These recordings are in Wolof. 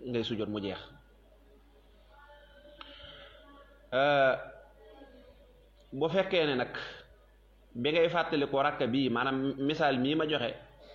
ngay sujjóot mu jeex bu fekkee ne nag bi ngay fàttali ko rakka bii maanaam misaal mii ma joxe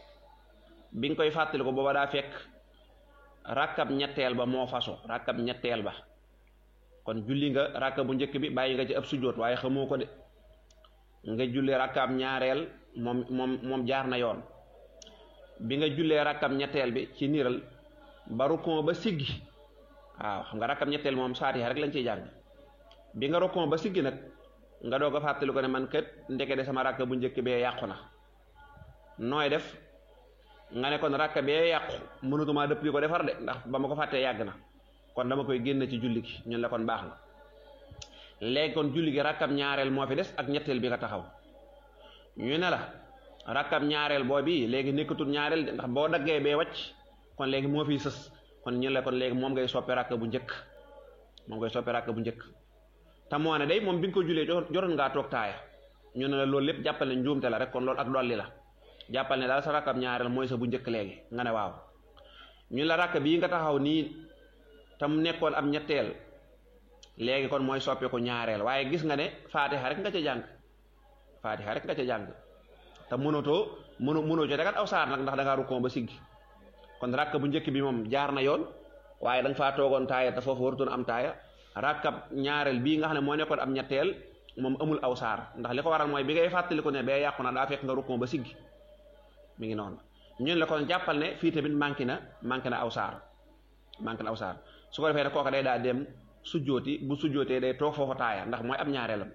bi nga koy fàttali ko booba daa fekk rakkab ñetteel ba moo fasu rakkab ñetteel ba kon julli nga rakka bu njëkk bi bàyyi nga ci ab sujjóot waaye xamoo ko de nga julli rakkab ñaareel moom moom moom jaar na yoon bi nga jullee rakkab ñetteel bi ci niiral ba rukkon ba siggi waaw xam nga rakkab ñetteel moom saatiha rek lañ ciy jàng bi nga rukkon ba siggi nag nga doog a fàttali ko ne man kët ndeke de sama rakka bu njëkk bee yàqu na nooy def nga ne kon rakka bee yàqu mënutuma dëpp di ko defar de ndax ba ma ko fàttee yàgg na kon dama koy génn ci julli gi ñun la kon baax na léegi kon julli gi rakkab ñaareel moo fi des ak ñetteel bi nga taxaw ñu ne la rakkab ñaareel boo bi léegi nekkatul ñaareel de ndax boo daggee bee wàcc kon léegi moo fiy sës kon ñu la kon léegi moom ngay soppi rakka bu njëkk moom ngay soppi rakka bu njëkk te moo ne day moom bi nga ko julee jotoon ngaa toog taaya ñu ne la loolu lépp jàppal ne njuumte la rek kon loolu ak dolli la jàppal ne daal sa rakkab ñaareel mooy sa bu njëkk léegi nga ne waaw ñu la rakk bii nga taxaw nii te mu nekkoon am ñetteel léegi kon mooy soppi ko ñaareel waaye gis nga ne faatiha rek nga ca jàng faatiha rek nga ca jàng te mënatoo mënu mënoo ci tegal aw saar nag ndax da ngaa rukkoo ba siggi kon rakk bu njëkk bi moom jaar na yoon waaye da nga faa toogoon taaya te foofu warutoon am taaya rakkab ñaareel bii nga xam ne moo nekkoon am ñetteel moom amul aw saar ndax li ko waral mooy bi ngay fàttaliku ne bee yàqu na daa fekk nga rukkoo ba siggi mi ngi noonu ñun la kon jàppal ne fii tamit manqué na manqué na aw saar manqué na aw saar su ko defee ne kooka day daa dem sujjooti bu sujjootee day toog foofa taaya ndax mooy ab ñaareelam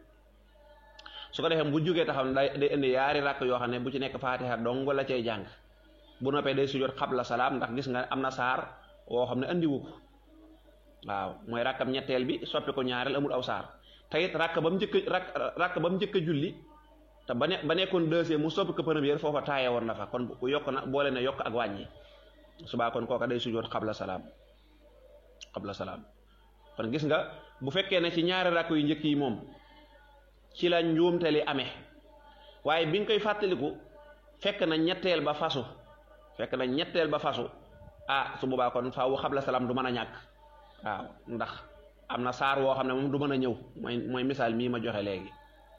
su ko defee bu jógee taxaw ne day day indi yaari rakk yoo xam ne bu ci nekk faatiha dong la cay jàng bu noppee day sujjoot xabla salaam ndax gis nga am na saar woo xam ne andiwu ko waaw mooy rakkam ñetteel bi soppi ko ñaareel amul aw saar te it rakk ba mu njëkk rakk rakk ba mu njëkk a julli te ba ne ba nekkoon deuxième mu soppi ko première foofa taaye woon na fa kon yokk na boole na yokk ak wàññi subaa kon kooka day sujjoot xabla salaam xabla salaam kon gis nga bu fekkee ne ci ñaari rakk yu njëkk yi moom ci la njuumte li amee waaye bi nga koy fàttaliku fekk na ñetteel ba fasu fekk na ñetteel ba fasu ah su boobaa kon faawu xabla salaam du mën a ñàkk waaw ndax am na saar woo xam ne moom du mën a ñëw mooy mooy misaal mii ma joxe léegi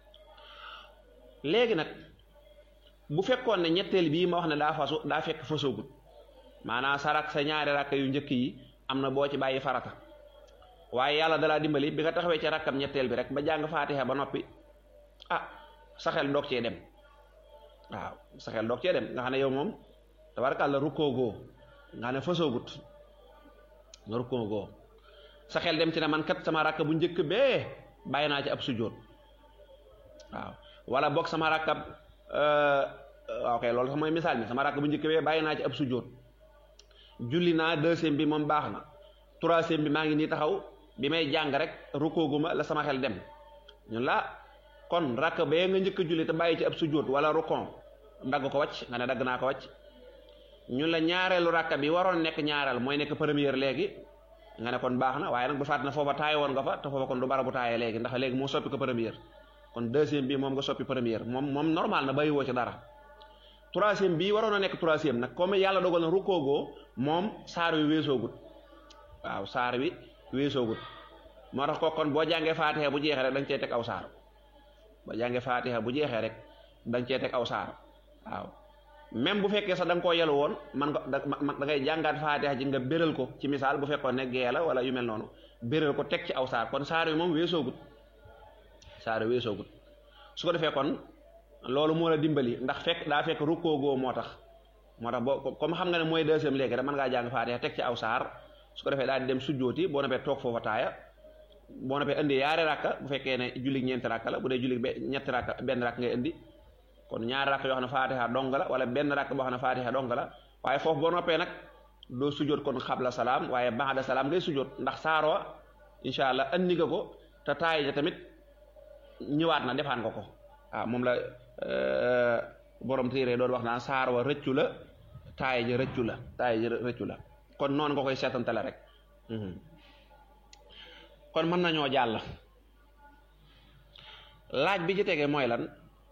léegi nag bu fekkoon ne ñetteel bii ma wax ne daa fasu daa fekk fasoogut maanaam sa rak sa ñaari rakk yu njëkk yi am na boo ci bàyyi farata waaye yàlla dalaa dimbali bi nga taxawee ci rakkam ñetteel bi rek ba jàng faatiha ba noppi ah sa xel doog cee dem waaw sa xel doog cee dem nga xam ne yow moom tabarakàlla rukkoo goo nga xam ne fasoogut nga rukkoo goo sa xel dem ci ne man kat sama rakk bu njëkk bee bàyyi naa ci ab sujjóot waaw wala boog sama rakkab ok loolu sax mooy misaal mi sama rakk bu njëkk bee bàyyi naa ci ab sujjóot julli naa deuxième bi moom baax na troisième bi maa ngi nii taxaw bi may jàng rek rukkooguma la sama xel dem ñun la kon rakk bee nga njëkk a julli te bàyyi ci ab sujjóot wala rukkon dagg ko wàcc nga ne dagg naa ko wàcc ñun la ñaareelu rakk bi waroon nekk ñaareel mooy nekk première léegi nga ne kon baax na waaye nag bu fàtt na foofa taaye woon nga fa te foofa kon du bara bu taaye léegi ndax léegi moo soppi ko première kon deuxième bi moom nga soppi première moom moom normal na bàyyi woo ci dara troisième bii waroon a nekk troisième nag comme yàlla dogal na rukkoogoo moom saar wi weesoogut waaw saar wi weesoogut moo tax ko kon boo jàngee faatiha bu jeexee rek da nga cee teg aw saar boo jàngee faatiha bu jeexee rek da nga cee teg aw saar waaw même bu fekkee sax da nga koo yelu woon man nga da ngay jàngaat faatiha ji nga béral ko ci misaal bu fekkoon ne gee la wala yu mel noonu béral ko teg ci aw saar kon saar wi moom weesoogut saar wi weesoogut su ko defee kon loolu moo la dimbali ndax fekk daa fekk rukkoogoo moo tax moo tax boo comme xam nga ne mooy deuxième léegi rek mën ngaa jàng faatiha teg ci aw saar su ko defee daal di dem sujjooti boo noppee toog foofa taaya boo noppee indi yaari rakka bu fekkee ne julli ñeenti rakka la bu dee julli ñetti rakka benn rakk ngay indi kon ñaari rakk yoo xam ne faatiha dong la wala benn rakk boo xam ne faatiha dong la waaye foofu boo noppee nag doo sujjoot kon xabla salaam waaye ba'da salaam ngay sujjoot ndax saaroo incha allah andi nga ko te taay ja tamit ñëwaat na defaan nga ko waaw moom la borom téere doon wax naan saar wa rëccu la taay ja rëccu la taay ja rëccu la kon noonu nga koy seetantale rek kon mën nañoo jàll laaj bi ci tege mooy lan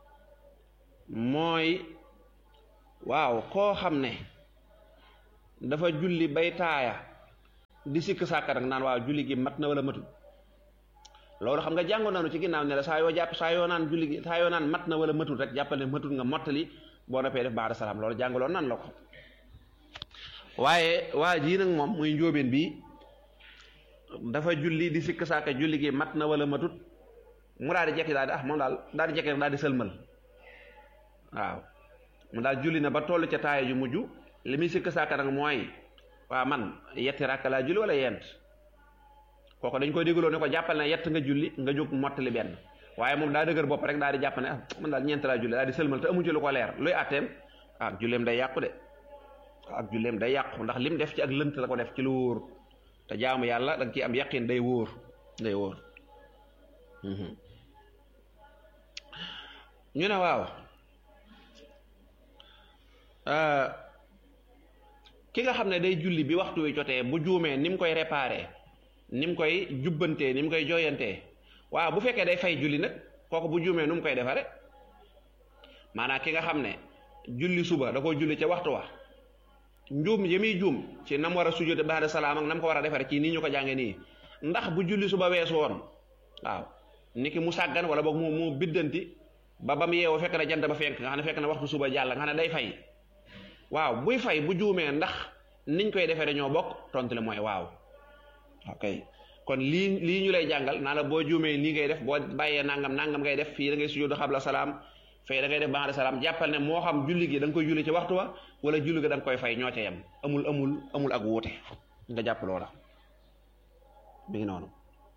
mooy waaw koo xam ne dafa julli bay taaya di sikk sàkka nag naan waaw julli gi mat na wala matul loolu xam nga jàngoon nañu ci ginnaaw ne la saa yoo jàpp saa yoo naan julli gi saa yoo naan mat na wala matul rek jàppal ne matul nga mottali boo noppee def ba'da salaam loolu jàngaloon nan la ko waaye waa jii nag moom muy njóobeen bi dafa julli di sikk sàkka julli gi mat na wala matut mu daal di jekki daal di ah moom daal daal di jekki rek daal di sëlmal waaw mu daal julli na ba toll ca taaya ju mujj li muy sikk sàkka nag mooy waa man yetti rakk laa julli wala yent kooku dañ koy dégloo ne ko jàppal ne yett nga julli nga jóg mottali benn waaye moom daa dëgër bopp rek daal di jàpp ne ah man daal ñeent laa julli daal di sëlmal te amu ci lu ko leer luy àtteem ah julleem day yàqu de ak julleem day yàqu ndax lim def ci ak lënt la ko def ci lu wóor te jaamu yàlla da nga ciy am yaqin day wóor day wóor ñu ne waaw ki nga xam ne day julli bi waxtu wi jotee bu juumee ni mu koy réparé ni mu koy jubbantee ni mu koy jooyantee waaw bu fekkee day fay julli nag kooku bu juumee nu mu koy defare maanaam ki nga xam ne julli suba da ko julli ca waxtu wa njuum yi muy juum ci nam war a sujjóote ba'da salaam ak nam ko war a defare ci nii ñu ko jànge nii ndax bu julli suba weesu woon waaw ni ki mu sàggan wala boog mu mu biddanti ba ba mu yeewoo fekk na jant ba fenk nga xam ne fekk na waxtu suba jàll nga xam ne day fay waaw buy fay bu juumee ndax niñ koy defee dañoo bokk tontu le mooy waaw ok kon lii lii ñu lay jàngal naa la boo juumee nii ngay def boo bàyyee nangam nangam ngay def fii da ngay sujjóotu xabla salaam fay da ngay def ba'da salaam jàppal ne moo xam julli gi da nga koy julli ci waxtu wa wala julli gi da nga koy fay ñoo ca yem amul amul amul ak wuute nga jàpp loola bi ngi noonu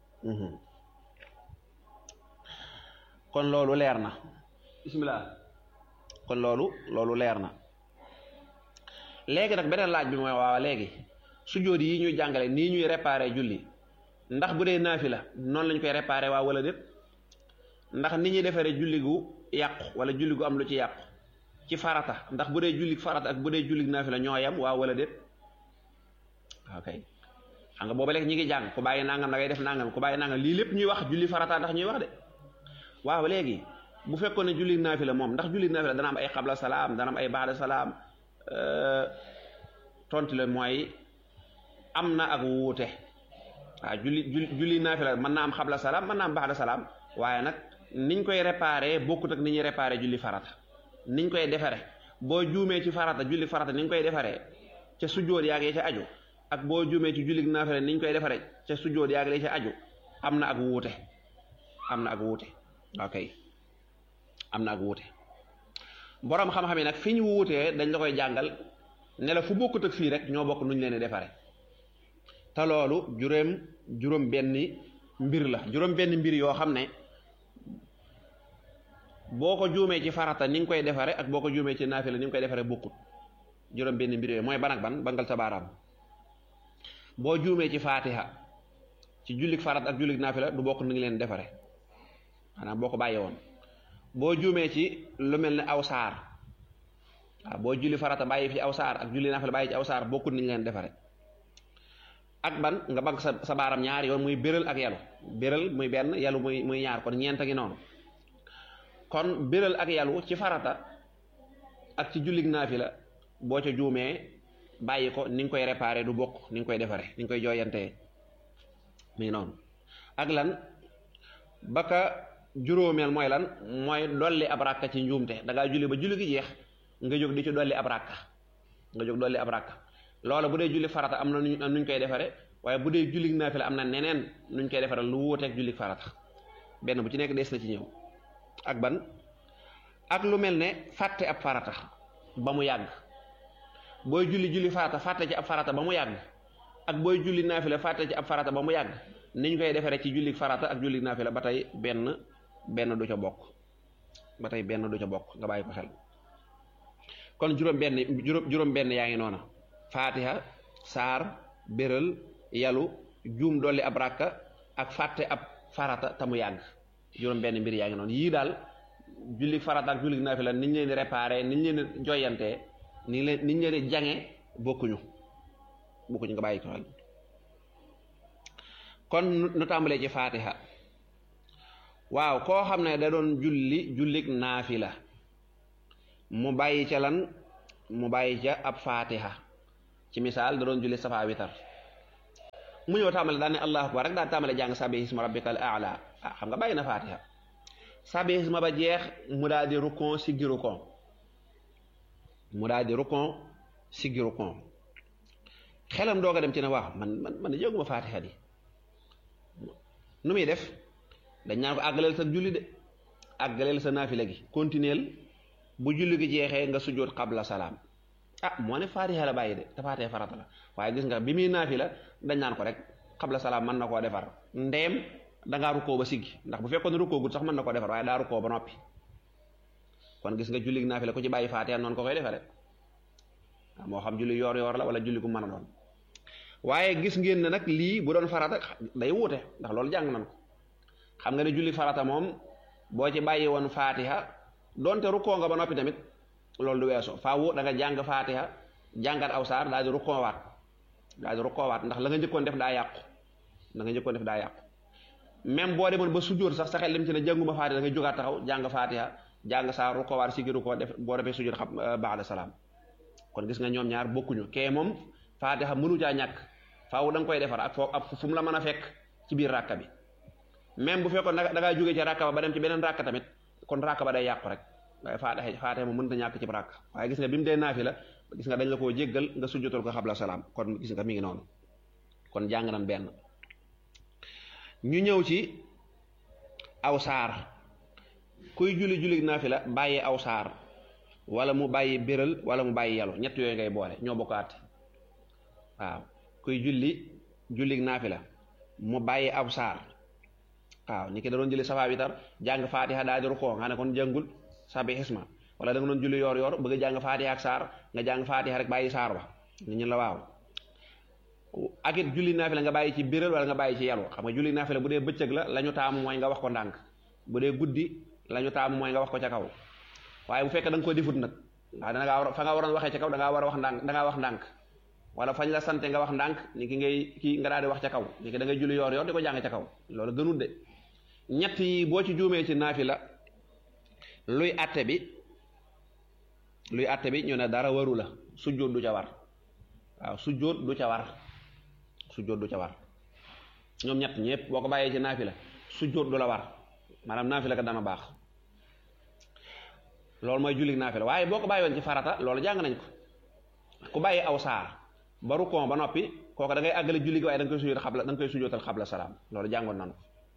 kon loolu leer na bismillah kon loolu loolu leer na léegi nag beneen laaj bi mooy waaw léegi sujjóot yi ñuy jàngale nii ñuy réparé julli ndax bu dee naafila noonu lañ koy réparé waa wala déet ndax ni ñuy defaree julli gu yàqu wala julli gu am lu ci yàqu ci farata ndax bu dee julli farata ak bu dee julli naafila ñoo yam waa wala déet ok xam nga booba léegi ñi ngi jàng ku bàyyi nangam da ngay def nangam ku bàyyi nangam lii lépp ñuy wax julli farata ndax ñuy wax de waaw léegi bu fekkoon ne julli naafila moom ndax julli naafila dana am ay xabla salaam dana am ay baada salaam tontu le mooy am na ak wuute waaw julli julli naafila mën naa am xabla salaam mën naa am baada salaam waaye nag niñ koy réparé bokkut ak ni ñuy réparé julli farata niñ koy defare boo juumee ci farata julli farata ni ñu koy defaree ca sujjóot yaag ya ca aju ak boo juumee ci julli naafila ni ñu koy defaree ca sujjóot yaag ya ca aju am na ak wuute am na ak wuute ok am na ak wuute boroom xam-xam yi nag fi ñu wuutee dañ la koy jàngal ne la fu bokkut ak fii rek ñoo bokk nuñ leen di defaree te loolu juróom juróom benni mbir la juróom benn mbir yoo xam ne boo ko juumee ci farata ni nga koy defare ak boo ko juumee ci naafila ni nga koy defare bokkut juróom benn mbir yooyu mooy ban ak ban bangal sa baaraam boo juumee ci faatiha ci jullik farat ak jullik naafila du bokk ni ngi leen defare maanaam boo ko bàyyi woon boo juumee ci lu mel ne aw saar waaw boo julli farata bàyyi fi aw saar ak julli naafila bàyyi ci aw saar bokkut ni ñu leen defare ak ban nga bank sa sa baaram ñaar yoon muy béral ak yalu béral muy benn yalu muy muy ñaar kon ñeent a ngi noonu kon béral ak yalu ci farata ak ci jullig naafila boo ca juumee bàyyi ko ni nga koy réparé du bokk ni nga koy defare ni nga koy jooyantee mi ngi noonu ak lan baka juróomeel mooy lan mooy dolli ab rakka ci njuumte da ngaa julli ba julli gi jeex nga jóg di ci dolli ab rakka nga jóg dolli ab rakka loola bu dee julli farata am na nuñ koy defare waaye bu dee jullig naafila am na neneen nuñ koy defare lu wuuteeg jullig farata benn bu ci nekk des na ci ñëw ak ban ak lu mel ne fàtte ab farata ba mu yàgg booy julli julli farata fàtte ci ab farata ba mu yàgg ak booy julli naafila fàtte ci ab farata ba mu yàgg niñ koy defaree ci julli farata ak julli naafila ba tey benn benn du ca bokk ba tey benn du ca bokk nga bàyyi ko xel kon juróom benn juróom juróom benn yaa ngi noona faatiha saar béral yalu juum dolli ab rakka ak fàtte ab farata te mu yàgg juróom benn mbir yaa ngi noonu yii daal julli farata ak julli naafila niñ leen di réparé niñ leen di joyantee ni leen niñ leen di jange bokkuñu bokkuñu nga bàyyi ko xel kon nu tàmbalee ci faatiha waaw koo xam ne da doon julli jullik naafila mu bàyyi ca lan mu bàyyi ca ab faatiha ci misaal da doon julli safa witar mu ñëw tàmbale daan ne allahu akbar rek daan tàmbale jàng sabbi isma rabbikal aala ah xam nga bàyyi na fatiha sabbi isma ba jeex mu daal di rukon siggi rukon mu daal di rukon siggi rukon xelam doog a dem ci ne waaw man man man yëguma fatiha di nu muy def dañ naan ko àggaleel sa julli de àggaleel sa naafila gi continuel bu julli gi jeexee nga sujjóot qabla salaam ah moo ne fatiha la bàyyi de te fatiha farata la waaye gis nga bi muy naafila dañ naan ko rek qabla salaam mën na koo defar ndeem dangaa rukkoo ba siggi ndax bu fekkoon rukkoo gut sax mën na koo defar waaye daa rukkoo ba noppi kon gis nga julli naafila ku ci bàyyi fatiha noonu ko koy defare moo xam julli yoor yoor la wala julli gu mën a doon waaye gis ngeen ne nag lii bu doon farata day wuute ndax loolu jàng nan ko xam nga ne julli farata moom boo ci bàyyi woon fatiha donte rukkoo nga ba noppi tamit loolu du weesoo faaw da nga jàng fatiha jàngat aw saar daal di rukkoowaat daal di rukkoowaat ndax la nga njëkkoon def daa yàqu la nga njëkkoon def daa yàqu même boo demoon ba sujjóot sax sa xel lim ci ne jànguma fatiha da nga jógaat taxaw jàng fatiha jàng saar rukkoowaat si gi rukkoo def boo defee sujjóot xam ba'da salaam kon gis nga ñoom ñaar bokkuñu kee moom fatiha mënu caa ñàkk faaw da nga koy defar ak foo ak fu mu la mën a fekk ci biir ràkka bi même bu fekkoon da ngaa jógee ci ràkka ba ba dem ci beneen ràkka tamit kon ràkka ba day yàqu rek waaye fatiha fatiha moom mënut a ñàkk ci ràkka waaye gis nga bi mu dee naafi la gis nga dañ la koo jéggal nga sujjotal ko xabla salaam kon gis nga mi ngi noonu kon jàng nan benn ñu ñëw ci aw saar kuy julli julli naafi la bàyyi aw saar wala mu bàyyi béral wala mu bàyyi yalu ñett yooyu ngay boole ñoo bokk àtte waaw kuy julli julli naafi la mu bàyyi aw saar waaw ni ki da doon julli safa witar jàng fatiha daal di rukkoo nga ne kon jàngul sabi xisma wala da nga doon julli yoor yoor bëgg a jàng fatiha ak saar nga jàng fatiha rek bàyyi saar ba nit ñi la waaw ak it julli naafila nga bàyyi ci biral wala nga bàyyi ci yalu xam nga julli naafila bu dee bëccëg la la ñu taamu mooy nga wax ko ndànk bu dee guddi la ñu taamu mooy nga wax ko ca kaw waaye bu fekkee da nga ko difut nag waaw da ngaa war fa nga waroon waxee ca kaw da ngaa war a wax ndànk da ngaa wax ndànk wala fañ la sante nga wax ndànk ni ki ngay kii nga daal di wax ca kaw ni ki da ngay julli yoor yoor di ko jàng ca kaw loolu gënul de ñett yi boo ci juumee ci naafila luy atte bi luy atte bi ñu ne dara waru la sujjóot du ca war waaw sujjóot du ca war sujjóot du ca war ñoom ñett ñëpp boo ko bàyyee ci naafila sujjóot du la war maanaam naafila ka dana baax loolu mooy julli naafila waaye boo ko bàyyi woon ci farata loolu jàng nañ ko ku bàyyi aw saar ba rukkoo ba noppi kooku da ngay àggale julli gi waaye da nga koy sujjóot xabla da nga koy sujjóotal xabla salaam loolu jàngoon nan ko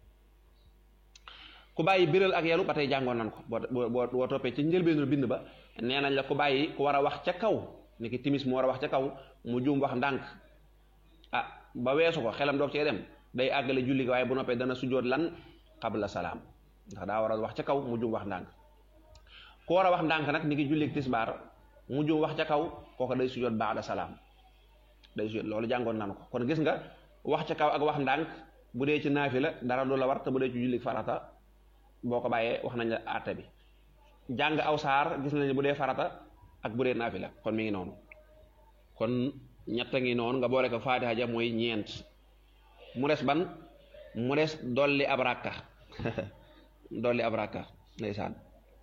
ku bàyyi biral ak yelu ba tey jàngoon nan ko boo boo boo toppee ci njëlbeenu bind ba nee nañ la ku bàyyi ku war a wax ca kaw ni ki timis mu war a wax ca kaw mu juum wax ndànk ah ba weesu ko xelam doog cee dem day àggale julli gi waaye bu noppee dana sujjóot lan xabla salaam ndax daa war a wax ca kaw mu juum wax ndànk ku war a wax ndànk nag ni ki julli tisbaar mu juum wax ca kaw kooku day sujjóot baada salaam day sujjóot loolu jàngoon nan ko kon gis nga wax ca kaw ak wax ndànk bu dee ci naafila dara du la war te bu dee ci julli farata boo ko bàyyee wax nañ la àtte bi jàng aw saar gis nañ bu dee farata ak bu dee naafila kon mi ngi noonu kon ñett a ngi noonu nga boole ko faatiha ja mooy ñeent mu des ban mu des dolli ab rakka dolli ab rakka ndeysaan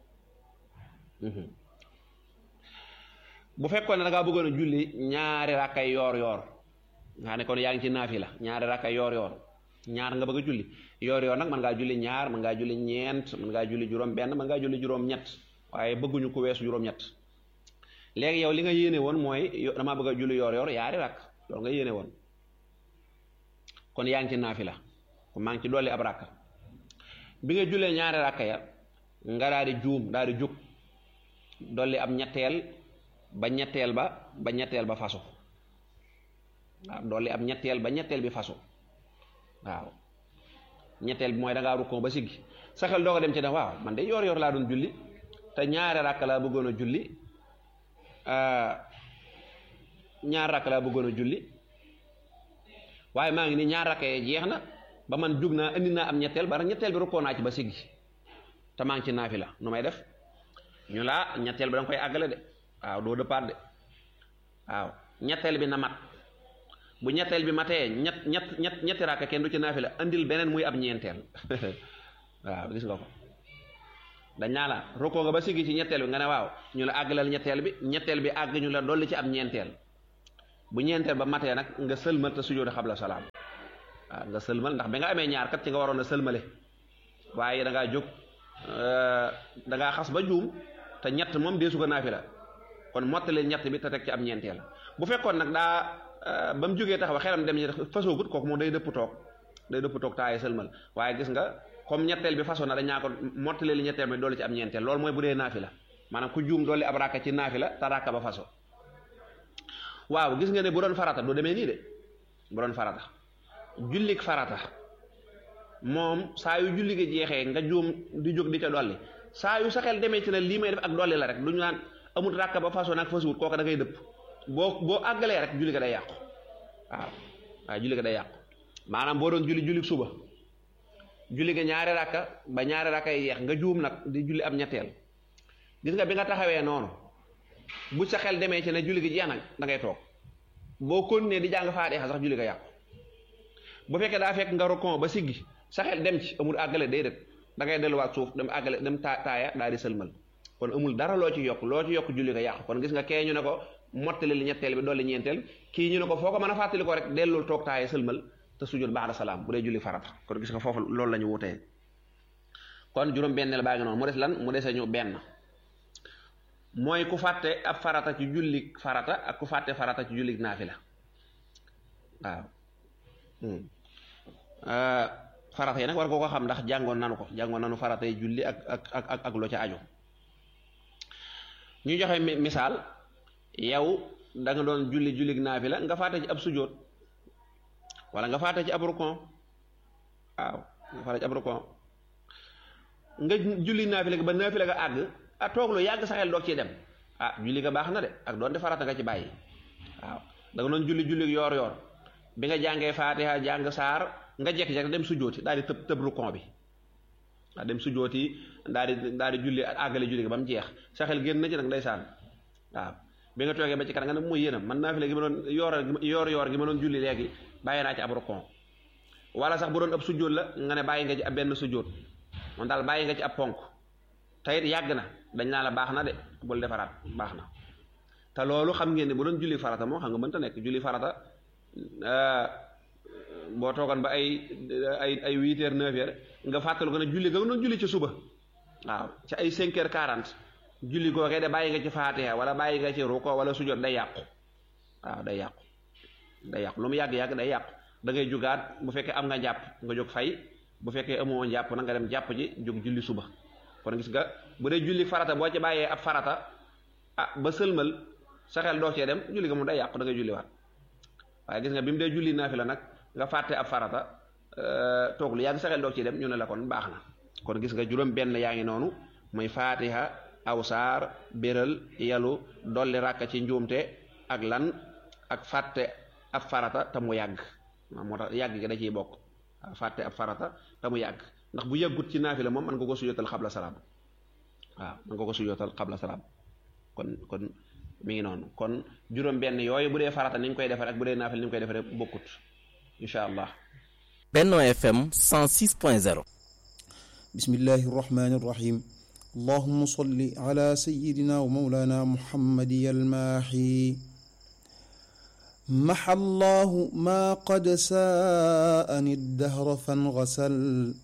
bu fekkoon ne da ngaa bëggoon a julli ñaari rakkay yoor yoor nga ne kon yaa ngi ci naafila ñaari rakkay yoor yoor ñaar nga bëgg a julli yoor yoor nag mën ngaa julli ñaar mën ngaa julli ñeent mën ngaa julli juróom benn mën ngaa julli juróom ñett waaye bëgguñu ko weesu juróom ñett léegi yow li nga yéene woon mooy damaa bëgg a julli yoor yoor yaari rakk loolu nga yéene woon kon yaa ngi ci naafila kon maa ngi ci dolli ab rakka bi nga jullee ñaari rakka ya nga daal di juum daal di jug dolli ab ñetteel ba ñetteel ba ba ñetteel ba fasu waaw dolli ab ñetteel ba ñetteel bi fasu waaw ñetteel bi mooy da ngaa rukkoo ba siggi sa xel doo ko dem ci ne waaw man de yoor yoor laa doon julli te ñaari rakk laa bëggoon a julli ñaar rakk laa bëggoon a julli waaye maa ngi ni ñaar rakk yee jeex na ba man jug naa indi naa am ñetteel ba ñetteel bi rukkoo naa ci ba siggi te maa ngi ci naafila nu may def ñu laa ñetteel bi da nga koy àggale de waaw doo dëppaat de waaw ñetteel bi na mat bu ñetteel bi matee ñett ñett ñett ñetti rakk kenn du ci naafila andil beneen muy ab ñeenteel waaw gis nga ko dañ naa la rukkoo nga ba siggi ci ñetteel bi nga ne waaw ñu la àggaleel ñetteel bi ñetteel bi àgg ñu la dolli ci ab ñeenteel bu ñeenteel ba matee nag nga sëlmal te sujjóot xabla salaam waaw nga sëlmal ndax bi nga amee ñaar kat ci nga waroon a sëlmale waaye da ngaa jóg da ngaa xas ba juum te ñett moom deesu ko naafila kon mottali ñett bi te teg ci am ñeenteel bu fekkoon nag daa ba mu jógee taxaw xelam dem ñi fasoogut kooku moom day dëpp toog day dëpp toog taaye sëlmal waaye gis nga comme ñetteel bi façon na dañaa ko mottali li ñetteel bi doole ci am ñeenteel loolu mooy bu dee naafila maanaam ku juum doole ab rakka ci naafila te rakka ba façon waaw gis nga ne bu doon farata du demee nii de bu doon farata jullik farata moom saa yu julli gi jeexee nga juum di jóg di ca dolli saa yu sa xel demee ci ne lii may def ak dolli la rek du ñu naan amul rakka ba façon nag fasuwut kooka da ngay dëpp boo boo àggalee rek julli ga day yàqu waaw waaw julli ga day yàqu maanaam boo doon julli julli suba julli ga ñaari rakka ba ñaari rakka yi yeex nga juum nag di julli am ñetteel gis nga bi nga taxawee noonu bu sa xel demee ci ne julli gi jeex nag da ngay toog boo continuer di jàng faatiha sax julli ga yàqu bu fekkee daa fekk nga rokon ba siggi sa xel dem ci amul àggale day def da ngay delluwaat suuf dem àggale dem taa taaya daal di sëlmal kon amul dara loo ci yokk loo ci yokk julli ga yàqu kon gis nga kee ñu ne ko mottali li ñetteel bi dolli ñeenteel kii ñu ne ko foo ko mën a fàttali ko rek dellul toog taaya sëlmal te sujud ba'da salaam bu dee julli farata kon gis nga foofu loolu la ñu wutee kon juróom benneel baa ngi noonu mu des lan mu dese ñu benn mooy ku fàtte ab farata ci julli farata ak ku fàtte farata ci julli naafila waaw farata yi nag war nga ko xam ndax jàngoon nanu ko jàngoon nanu farata yi julli ak ak ak ak loo ca aju ñu joxe misaal yow da nga doon julli julli naafila nga fàtte ci ab sujóot wala nga fàtte ci ab rukon waaw nga fàtte ci ab rukon nga julli naafila ga ba naafila ga àgg a toog lu yàgg sa xel doog ci dem ah julli ga baax na de ak doon de farata nga ci bàyyi waaw da nga doon julli julli yoor yoor bi nga jàngee faatiha jàng saar nga jekki-jekki dem sujjooti daal di tëb tëb rukon bi waaw dem sujjooti daal di daal di julli àggale julli ga ba mu jeex sa xel génn na ci nag ndeysaan waaw bi nga toogee ba ci kanam nga ne muy yéenam man naafila gi ma doon yoor yoor yoor gi ma doon julli léegi bàyyi naa ci ab rukon wala sax bu doon ab sujjoot la nga ne bàyyi nga ci ab benn sujjoot moom daal bàyyi nga ci ab ponk teyit yàgg na dañ naa la baax na de bul defaraat baax na te loolu xam ngeen ne bu doon julli farata moom xam nga mënta nekk julli farata boo toogoon ba ay ay ay huit heures neuf heures nga fàttalu ko ne julli nga doon julli ci suba waaw ci ay cinq heures quarante julli googee de bàyyi nga ci faatiha wala bàyyi nga ci ruko wala sujjoot day yàqu waaw day yàqu day yàqu lu mu yàgg-yàgg day yàqu da ngay jugaat bu fekkee am nga jàpp nga jóg fay bu fekkee amoo jàpp na nga dem jàpp ji jóg julli suba kon gis nga bu dee julli farata boo ci bàyyee ab farata ah ba sëlmal sa xel doo cee dem julli nga moom day yàqu da ngay julliwaat waaye gis nga bi mu dee julli naafila nag nga fàtte ab farata toog lu yàgg sa xel doo cee dem ñu ne la kon baax na kon gis nga juróom benn yaa ngi noonu muy faatiha aw saar béral yalu dolli ràkka ci njuumte ak lan ak fàtte ab farata te mu yàgg waaw moo tax yàgg gi da ciy bokk fàtte ab farata te mu yàgg ndax bu yàggut ci naafila moom man nga ko sujootal xabla salaam waaw man nga ko sujootal xabla salaam kon kon mi ngi noonu kon juróom benn yooyu bu dee farata ni ñu koy defee ak bu dee naafila ni ñu koy defee bokkut incha allah Benno FM 106.0 bismillahi irrahmani irrahim allahuma salli ala sayidina wa maulana muhammadi almaahi maxa allahu ma qad saani addahra fangasal